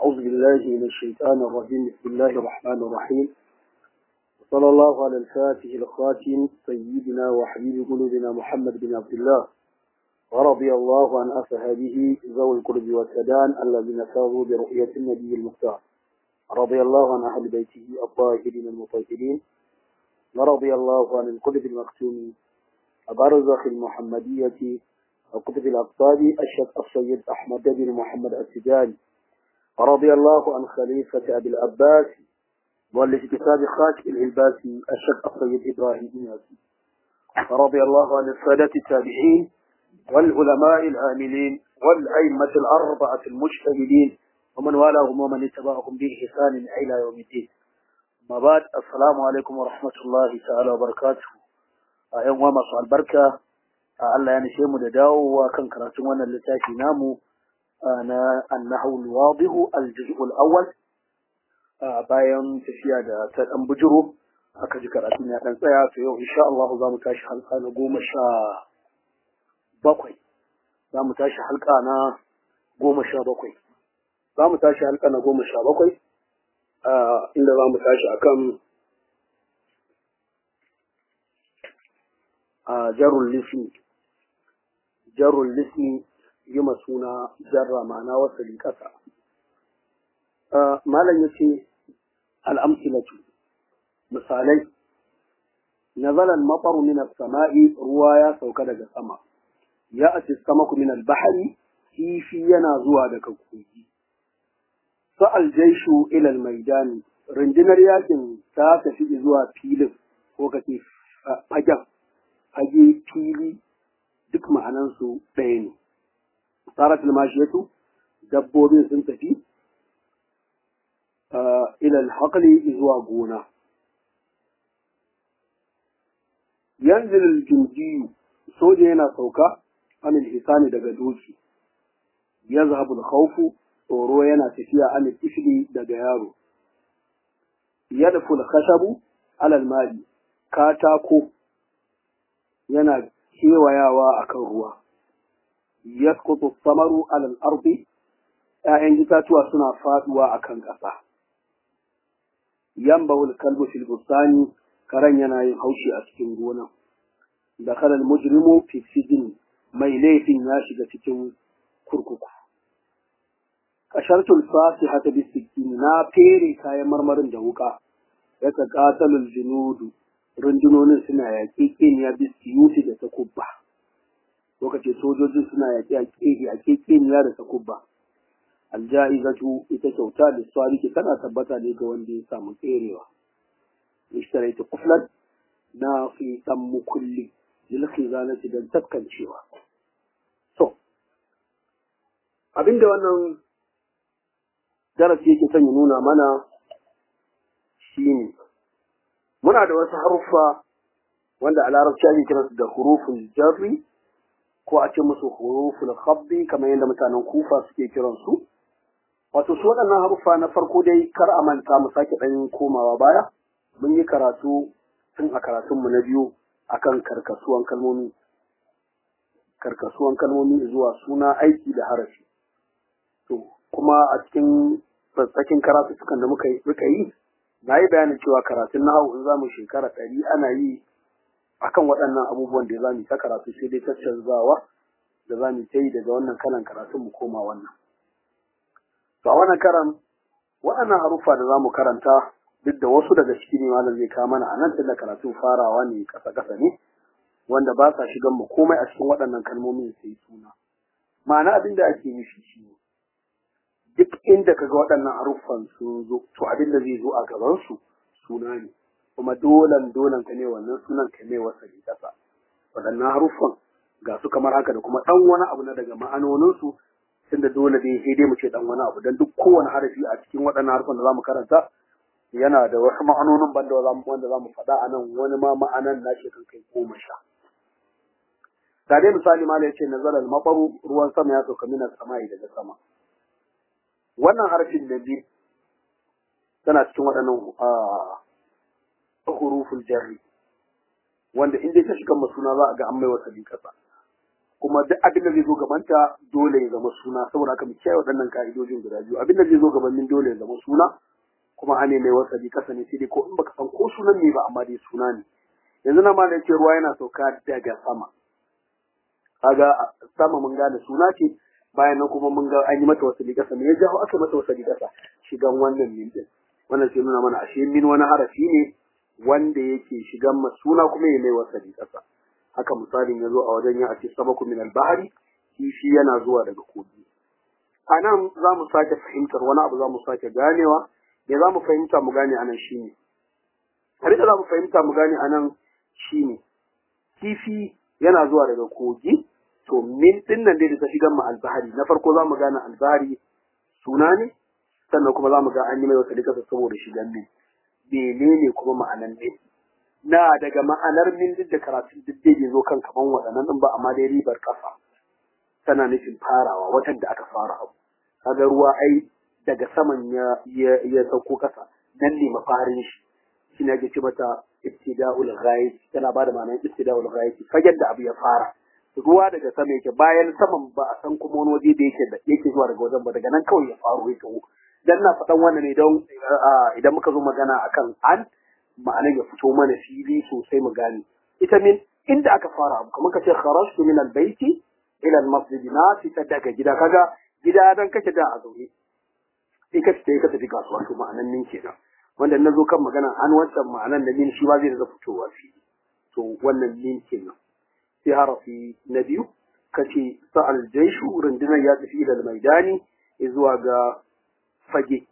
أعوذ بالله من الشيطان الرجيم بسم الله الرحمن الرحيم صلى الله على الفاتح الخاتم سيدنا وحبيب قلوبنا محمد بن عبد الله ورضي الله عن أصحابه ذوي القرب والسدان الذين فاضوا برؤية النبي المختار رضي الله عن أهل بيته الطاهرين المطهرين ورضي الله عن القطب المختوم أبرزخ المحمدية وكتب الأقطاب الشيخ السيد أحمد بن محمد السجاني ورضي الله عن خليفة أبي العباس مؤلف كتاب خاتم العباسي الشيخ السيد إبراهيم ياسي ورضي الله عن السادة التابعين والعلماء العاملين والأئمة الأربعة المجتهدين ومن والاهم ومن اتبعهم بإحسان إلى يوم الدين ما بعد السلام عليكم ورحمة الله تعالى وبركاته أيام وما البركة Allah ya nishe mu da dawowa kan karatun wannan littafi namu na annahu al-wadihu al-juz'u al-awwal bayan tafiya da ta dan bujuro aka ji karatun ya dan tsaya to yau insha Allah za mu tashi halka na goma sha bakwai za mu tashi halka na goma sha bakwai za mu tashi halka na goma sha bakwai inda za mu tashi akan jarul lismi jarul lismi yi suna jarra ma'ana wasali ƙasa. Malam ya ce al'amsilatu, misalai, nazalan maɓaru min sama'i ruwa ya sauka daga sama, ya a samaku min bahari kifi yana zuwa daga kogi. Sa'al jaishu ilal maidani, rundunar yakin ta tafi zuwa filin ko kace fagen, fage fili duk ma'anansu ɗaya ne. Tsarat mashiyatu dabbobin sun tafi ilal haƙali zuwa gona. Yanzu jinjiyu soja yana sauka anil hisani daga doki. Ya zahabul khawfu tsoro yana tafiya anil ifli daga yaro. Yadful khashabu alal mali katako yana kewayawa a kan ruwa. Yaskutu samaru alal ardi ‘ya'yan itatuwa suna faduwa a kan ƙasa. Yambawul kalbu fil bustani karen yana yin haushi a cikin gona. Da kalal mujrimu fi sijin mai laifin ya shiga cikin kurkuku. Kashartul fasi hata bisikin na fere kayan marmarin da wuka. Ya ta ƙatalul junudu rundunonin suna yaƙe keniya bisiyuti da takubba lokaci sojojin suna yaƙe a keniya da takubba alja'izatu ita kyauta da swaliki tana tabbata ne ga wanda ya samu tserewa ishtaraitu kuflan na fi dan mukulli lil khizanati dan tabkancewa so abinda wannan darasi yake son ya nuna mana shine muna da wasu haruffa wanda a larabci ake kiransu da huruful jarri ko a ce musu huruful khabbi kamar yadda mutanen kufa suke kiransu wato su waɗannan haruffa na farko dai kar a manta mu sake ɗan komawa baya mun yi karatu tun a karatunmu na biyu akan karkasuwan kalmomi karkasuwan kalmomi zuwa suna aiki da harafi to kuma a cikin tsakin karatutukan da muka yi na yi bayanin cewa karatun nahawu in za mu shekara ɗari ana yi akan waɗannan abubuwan da za mu ta karatu sai dai caccanzawa da za mu ta yi daga wannan kalan karatun mu koma wannan. To a wannan karan waɗannan haruffa da za mu karanta duk da wasu daga ciki ne malam zai kawo mana a nan tunda karatun farawa ne ƙasa-ƙasa ne wanda ba sa shigan mu komai a cikin waɗannan kalmomin sai suna. Ma'ana abin da ake nufi shi ne duk inda kaga waɗannan haruffan sun zo to abin da zai zo a gaban su suna ne kuma dolan dolan ka ne wannan sunan ka ne wasa ne kasa waɗannan haruffan ga su kamar haka da kuma ɗan wani abu na daga ma'anonin su tunda dole dai sai dai mu ce ɗan wani abu dan duk kowane harafi a cikin waɗannan harufan da zamu karanta yana da wasu ma'anonin banda wanda zamu faɗa a nan wani ma ma'anan na shi kan kai goma sha ga dai misali ma yace nazara al-mabaru ruwan sama ya sauka mina sama'i daga sama wannan harfin da biyu tana cikin waɗannan huruful jarri wanda in dai ta shiga masuna za a ga an mai wasa kasa kuma duk abin da zai zo gabanta dole ya zama suna saboda haka mu kiyaye waɗannan ka'idojin guda biyu abin da zai zo gabanin dole ya zama suna kuma ane mai wasali kasa ne sai dai ko in baka san ko sunan ne ba amma dai suna ne yanzu na ma da yake ruwa yana sauka daga sama kaga sama mun gane suna ce bayan nan kuma mun ga an yi mata wasali kasa me ya jawo aka mata wasali kasa shigan wannan min din wannan sai nuna mana ashe min wani harafi ne wanda yake shigan ma suna kuma ya mai wasali kasa haka misalin ya zo a wajen ya ake sabaku min al-bahari kifi yana zuwa daga kogi a nan za mu sake fahimtar wani abu za mu sake ganewa me za mu fahimta mu gane anan shi ne har da za mu fahimta mu gane anan shi ne kifi yana zuwa daga kogi to min din nan dai da ta shigar mu albahari na farko za mu gane albahari suna ne sannan kuma za mu ga an yi mai wata likasa saboda shigan min menene kuma ma'anan min na daga ma'anar min duk da karatun duk dai bai zo kan kaman waɗannan din ba amma dai ribar ƙasa tana nufin farawa watan da aka fara abu kaga ruwa ai daga saman ya ya, ya sauko kasa nan ne mafarin shi shine ake ce mata ibtida'ul ghayat tana bada ma'anar ibtida'ul ghayat fagen da abu ya fara ruwa daga sama yake bayan saman ba a san kuma wani waje da yake da yake zuwa daga wajen ba daga nan kawai ya faru ya taho dan na faɗan wannan ne don idan muka zo magana akan an ma'anar ya fito mana fili sosai mu gane ita min inda aka fara abu kamar kace kharajtu min albayti ila almasjid na fita daga gida kaga gida dan kake da a zaune sai ka fita ka tafi kasuwa to ma'anan min kenan wanda na zo kan magana an wancan ma'anan da min shi ba zai da fitowa fili to wannan min kenan sai harafi na biyu kace sa'al jaishu rundunar ya tafi ila almaidani zuwa ga fage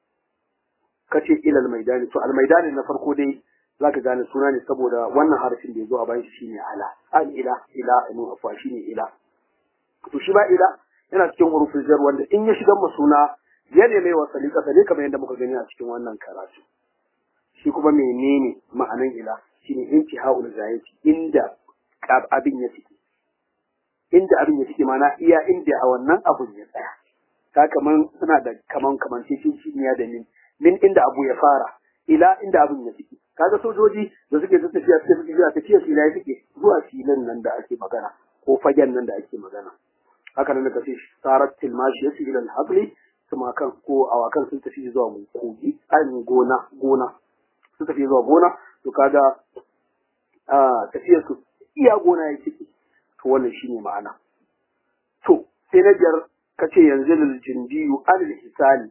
kace ila almaidani to almaidani na farko dai zaka gane suna ne saboda wannan harafin da ya zo a bayan shi shine ala al ila ila inu afwa shine ila to shi ba ila yana cikin hurufin jar wanda in ya shiga ma suna ya ne mai wasali kasa ne kamar yadda muka gani a cikin wannan karatu shi kuma menene ma'anan ila shine intihaul zayati inda abin ya fike inda abin ya fike mana iya inda a wannan abun ya tsaya ta kaman suna da kaman kaman cikin ya da min min inda abu ya fara ila inda abin ya fike kaga sojoji da suke ta tafiya suke tafiya tafiya su ila ya fike zuwa filin nan da ake magana ko fagen nan da ake magana haka nan ka ce sarat tilmashi yasu ila al-habli kuma kan ko awakan sun tafi zuwa kogi an gona gona sun tafi zuwa gona to kaga a tafiyar su iya gona ya ciki to wannan shine ma'ana to sai na biyar kace yanzu lil jindiyu al hisani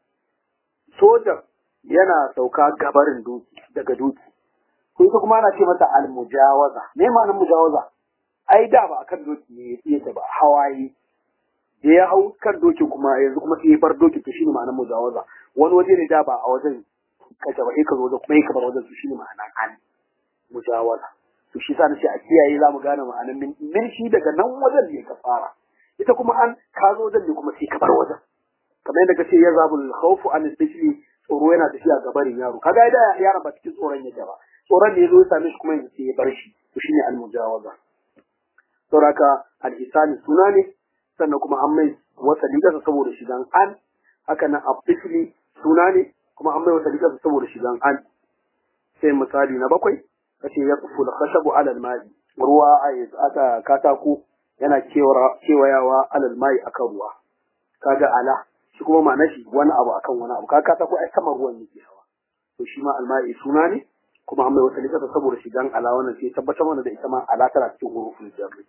soja yana sauka gabarin doki daga doki ko ita kuma ana ce mata al mujawaza me ma'anar mujawaza ai da ba akan doki ne yake ba hawaye da ya hau kan doki kuma yanzu kuma sai ya bar doki to shine ma'anar mujawaza wani waje ne da ba a wajen kace ba ka zo wajen kuma ka bar wajen to shine ma'anar an mujawaza to shi sa nace a kiyaye za mu gane ma'anar min min shi daga nan wajen ne ka fara ita kuma an ka zo wajen ne kuma sai ka bar wajen kamar yadda kace ya zabul khawfu an isbishli tsoro yana tafiya ga barin yaro kaga da yaron ba cikin tsoron yake ba tsoron ne yazo ya same shi kuma yanzu sai ya bar shi to shine al mujawaza sauraka al-isani suna ne sannan kuma an mai wata ligarsa saboda shigan an haka nan abdifli suna ne kuma an mai wata ligarsa saboda shigan an sai misali na bakwai kace ya kufu da khashabu alal mai ruwa aka katako yana kewayawa alal mai akan ruwa kaga ala shi kuma ma'ana shi wani abu akan wani abu kaga katako ai kamar ruwan yake hawa to shi ma almai suna ne kuma an mai wata ligarsa saboda shigan ala wannan sai tabbatar mana da ita ma ala tana cikin hurufin jarri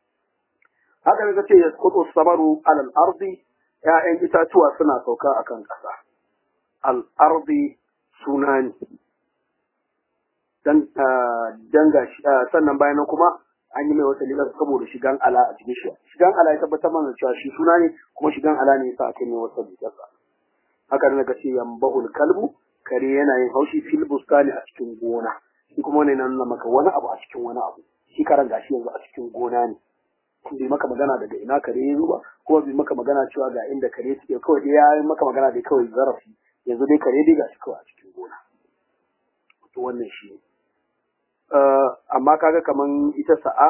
haka ne ce ya kudu samaru alal ardi ‘ya'yan itatuwa suna sauka a kan ƙasa. Al'ardi suna ne, don ga sannan bayan nan kuma an yi mai wata lilar saboda shigan ala a cikin shi. Shigan ala ya tabbatar mana cewa shi suna ne kuma shigan ala ne sa aka yi wata lilarsa. Haka ne ce yambahul kalbu kare yana yin haushi fil bustani a cikin gona. Shi kuma wani na nuna maka wani abu a cikin wani abu. Shi karan gashi yanzu a cikin gona ne. bai maka magana daga ina kare ya zuba kuma bai maka magana cewa ga inda kare suke kawai dai ya yi maka magana dai kawai zarafi yanzu dai kare dai gashi kawai a cikin gona to wannan shi ne amma kaga kaman ita sa'a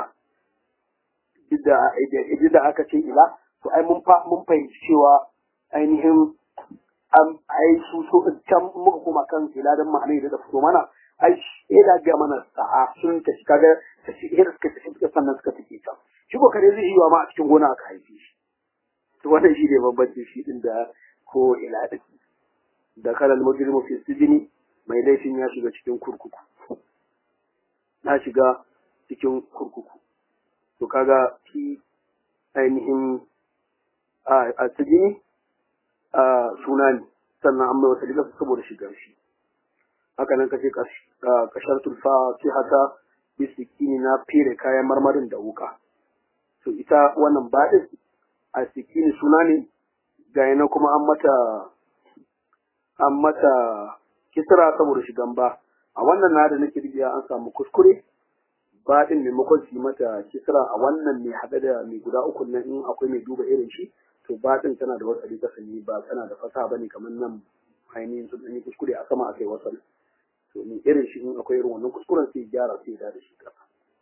duk da aka ce ila to ai mun mun fahimci cewa ainihin am ai su so can muka koma kan ila dan ma'anai da fito mana ai sai da ga mana sa'a sun tafi kaga tafi suka tafi sannan suka tafi can shi ko kare zai yi wa ma a cikin gona aka haife shi to wannan shi ne bambanci shi din da ko ila din da kalal mujrimu fi sijini mai laifin ya shiga cikin kurkuku na shiga cikin kurkuku to kaga shi ainihin a sijini a suna ne sannan an mai wata liga saboda shigar shi haka nan kace kashar tulfa sai haka bisikini na fere kayan marmarin da wuka to ita wannan baɗin a sikini suna ne ga yana kuma an mata an mata kisra saboda shigan ba a wannan na da nake rijiya an samu kuskure baɗin maimakon su yi mata kisra a wannan mai haɗe da mai guda uku nan in akwai mai duba irin shi to baɗin tana da wasali kasa ne ba tana da fasa bane kamar nan ainihin sun yi kuskure a sama akai wasali to ni irin shi in akwai irin wannan kuskuren sai gyara sai da shi kasa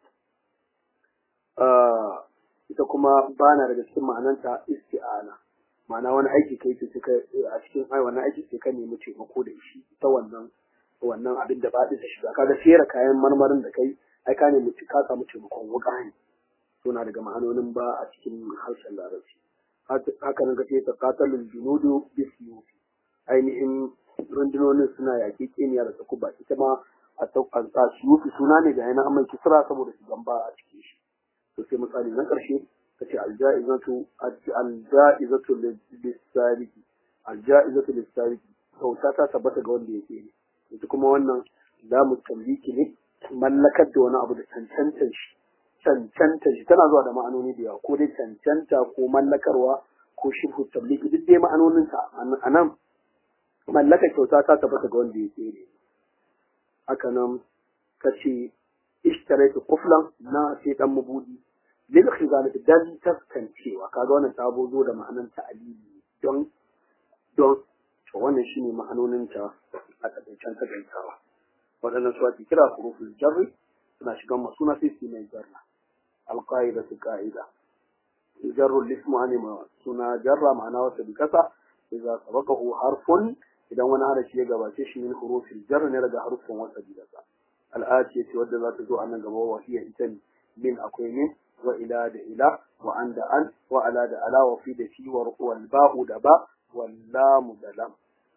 ita kuma bana daga cikin ma'ananta isti'ana ma'ana wani aiki kai ce suka a cikin ai wannan aiki sai ka nemi taimako da shi ta wannan wannan abin da ba da shiga kaga fera kayan marmarin da kai ai ka nemi ka samu taimakon wuka ne to na daga ma'anonin ba a cikin harshen larabci haka nan kace ta qatalul junudu bisiyufi ainihin rundunonin suna yaƙi keniya da takuba ita ma a tsaka shiyufi suna ne da yana amma kisra saboda su gamba a cikin shi to sai misali na ƙarshe kace alja'izatu alja'izatu lis-sariki alja'izatu lis-sariki kyauta ta tabbata ga wanda yake ne ita kuma wannan lamu tamliki ne mallakar da wani abu da cancantar shi cancanta shi tana zuwa da ma'anoni da yawa ko dai cancanta ko mallakarwa ko shirhu tabliki duk dai ma'anoninta a nan mallaka kyauta ta tabbata ga wanda ya tsere haka nan ka ce ishtaraitu kuflan na sai dan mabudi lil khizanati dan taskancewa kaga wannan ta zo da ma'anan ta'alili don don to wannan shine ma'anonin ta a takaicen takaitawa waɗannan su ake kira huruful jarri suna shigan masuna sai su mai jarra alqaida su qaida jarru lismu ani ma suna jarra ma'ana wata bi kasa idza sabaqahu harfun idan wani harafi ya gabace shi min hurufil jarr ne daga harfin wata bi kasa al'ati ce wadda za ta zo a nan gaba wa hiya ita ne min akwai min wa ila da ila wa an da an wa ala da ala wa fi da fi wa wal ba'u da ba wal lamu da lam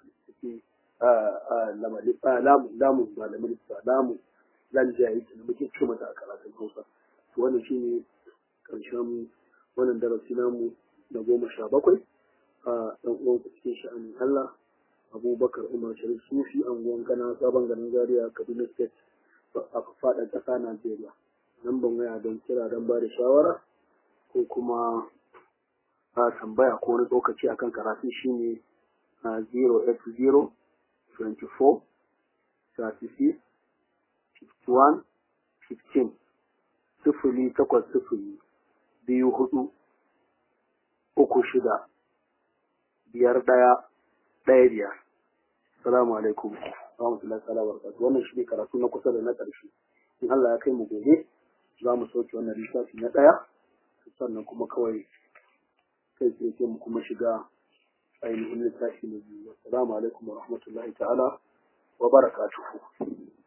lamu lamu ba da mulki lamu lan jayi da muke ce mata a karatun Hausa to wannan shine karshen wannan darasi namu na goma sha bakwai a ɗan uwan ku cikin sha'anin Allah Abubakar Umar Sharif Sufi anguwan Gana sabon garin Zaria Kaduna State a faɗin ƙasa Najeriya nan ban waya don kira don ba da shawara ko kuma a tambaya ko wani tsokaci akan karatu shine 080 24 36 51 15 sifili takwas sifili biyu hudu uku shida biyar ɗaya ɗaya biyar salamu alaikum rahmatullahi ta'ala wa barakatuh wannan shi ne karatu na kusa da na ƙarshe in Allah ya kai mu gobe za mu sauke wannan littafi na ɗaya sannan kuma kawai kai sai mu kuma shiga ainihin littafi na biyu assalamu alaikum wa rahmatullahi ta'ala wa barakatuhu